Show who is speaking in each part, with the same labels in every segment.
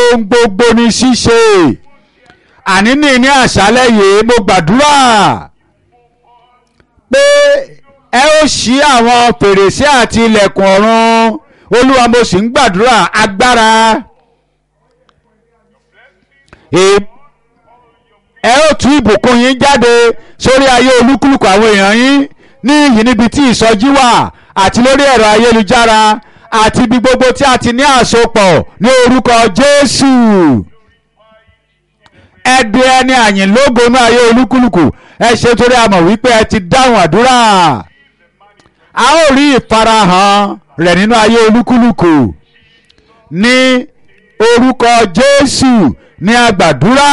Speaker 1: ohun gbogbo ní ṣíṣe àní ní ní àṣálẹ́ yìí mo gbàdúrà pé ẹ ó ṣí àwọn fèrèsé àti ilẹ̀kùn ọ̀run olúwa mo sì ń gbàdúrà agbára ẹ ó tú ìbùkún yín jáde sórí ayé olúkúlùkù àwọn èèyàn yín ní ìyí níbi tí ìsọjí wà àti lórí ẹ̀rọ ayélujára àti ibi gbogbo tí a ti ní àsopọ̀ ní orúkọ Jésù ẹ di ẹni àyìn lógo ní ayé olúkúlùkù ẹ ṣe torí a mọ̀ wípé ẹ ti dáhùn àdúrà a ó rí ìfarahàn rẹ̀ nínú ayé olúkúlùkù ní orúkọ Jésù ní agbàdúrà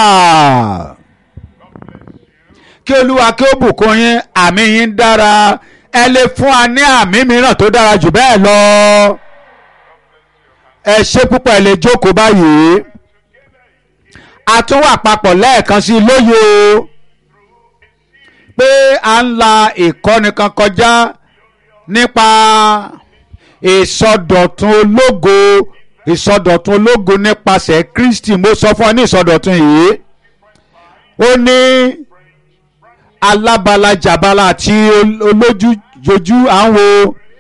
Speaker 1: kí olúwa kí ó bùkún yín àmì yín dára ẹ lè fún wa ní àmì mìíràn tó dára jù bẹ́ẹ̀ lọ ẹ ṣe púpọ̀ ẹ lè jókòó báyìí a tún wà papọ̀ lẹ́ẹ̀kan sí lóye o pé à ń la ìkọ́ni kan kọjá nípa ìsọdọ̀tun ológo ìsọdọ̀tun ológo nípasẹ̀ Kristi mo sọ fún ọ ní ìsọdọ̀tun yìí ó ní alábalajàbala àti olójújojú à ń wo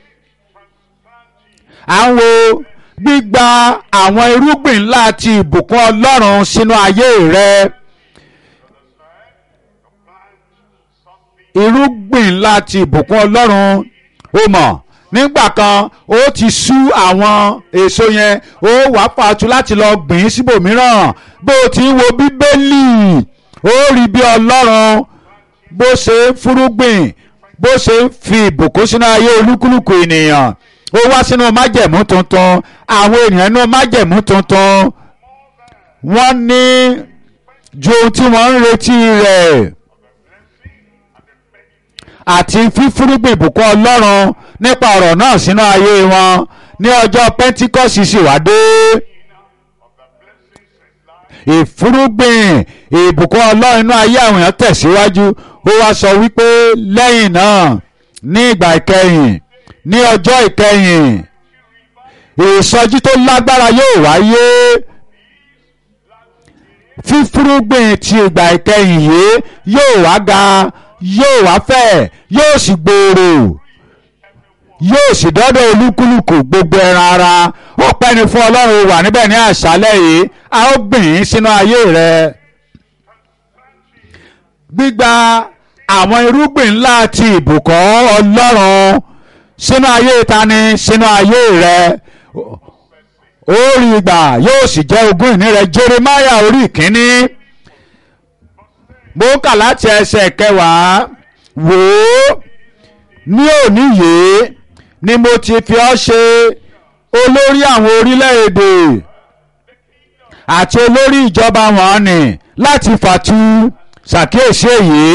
Speaker 1: à ń wo gbígba àwọn irúgbìn ńlá àti ìbùkún Ọlọ́run sínú ayé rẹ irúgbìn ńlá àti ìbùkún Ọlọ́run ó mọ̀ nígbà kan ó ti sú àwọn èso yẹn ó wàá pàtó láti lọ gbìn síbòmíràn bó o ti ń wo Bíbélì ó rí bí Ọlọ́run bó ṣe ń fúrúgbìn bó ṣe ń fi ìbùkún sínú ayé olúkúlùkù ènìyàn ó wá sínú májẹ̀mú tuntun àwọn ènìyàn inú májẹ̀mú tuntun wọ́n ní ju ohun tí wọ́n ń retí rẹ̀ àti fífúrúgbìn ìbùkún ọlọ́run nípa ọ̀rọ̀ náà sínú ayé wọn ní ọjọ́ pentikọ́sì sì wá dé ìfúrúgbìn ìbùkún ọlọ́run inú ayé àwọn èèyàn tẹ̀síwájú ó wá sọ wípé lẹ́yìn náà ní ìgbà ìkẹyìn ní ọjọ́ ìkẹyìn ìsọjí tó lágbára yóò wáyé fífúrúgbìn ti ìgbà ìkẹyìn yìí yóò wá ga yóò wá fẹ̀ yóò sì gbòòrò yóò sì dọ́dọ̀ olúkúlùkù gbogbo ẹran ara ó pẹ́ni fún ọlọ́run wà níbẹ̀ ní àṣálẹ́ yìí a ó gbìn ín sínú ayé rẹ gbígba àwọn irúgbìn ńlá àti ìbùkún ọlọ́run sínú ayé tani sínú ayé rẹ ó rí gbà yóò sì jẹ́ ogún ìní rẹ Jeremiah orí ìkíní mo kà láti ẹsẹ̀ kẹwàá wò ó ní òní yìí ni mo ti fi ọ́ ṣe olórí àwọn orílẹ̀-èdè àti olórí ìjọba wọn ni láti fàtu ṣàkíyèsí èyí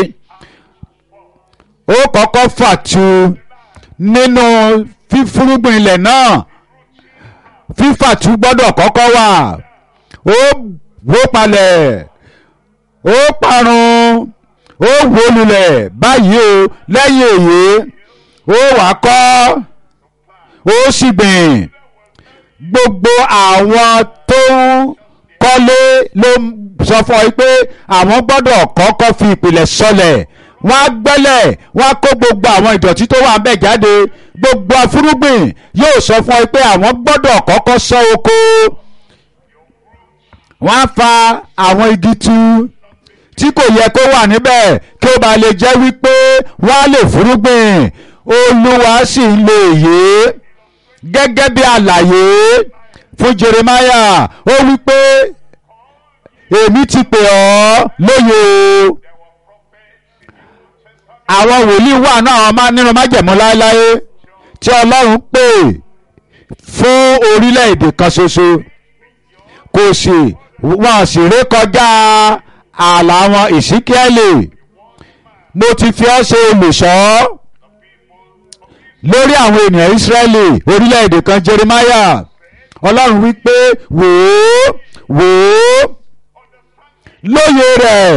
Speaker 1: ó kọ́kọ́ fàtu nínú fífúrúgbìn ilẹ̀ náà fífàtu gbọ́dọ̀ kọ́kọ́ wà ó wó palẹ̀ ó parun ó wó lulẹ̀ báyìí o lẹ́yìn èyí ó wá kọ́ ó sì gbìn gbogbo àwọn tó ń kọ́lé ló sọ fún ọ pé àwọn gbọ́dọ̀ kọ́kọ́ fi ìpìlẹ̀ sọlẹ̀ wọ́n á gbẹ́lẹ̀ wọ́n á kó gbogbo àwọn ìdọ̀tí tó wà ń bẹ̀ jáde gbogbo afúrúgbìn yóò sọ fún ọ pé àwọn gbọ́dọ̀ kọ́kọ́ sọ oko wọ́n á fa àwọn igi tu tí kò yẹ kó wà níbẹ̀ kí ó bá lè jẹ́ wípé wọ́n á lè fúrúgbìn olúwa sì ń lo èyí gẹ́gẹ́ bí àlàyé fún Jeremiah ó wípé èmi ti pè ọ́ lóye o àwọn wòlíì wà náà nínú májẹ̀mú láéláé tí ọlọ́run pè fún orílẹ̀-èdè kan ṣoṣo kò sì wọ́n sì ré kọjá ààlà wọn ìsíkíẹ́lì mo ti fi ọ́ ṣe olùṣọ́ lórí àwọn ènìyàn Ísírẹ́lì orílẹ̀-èdè kan Jeremiah ọlọ́run wípé wò ó wò ó lóye rẹ̀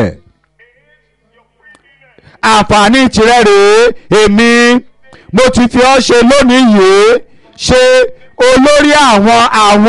Speaker 1: àǹfààní tirẹ̀ rèé èmi mo ti fi ọ́ ṣe lónìí yìí ṣe olórí àwọn àwọn.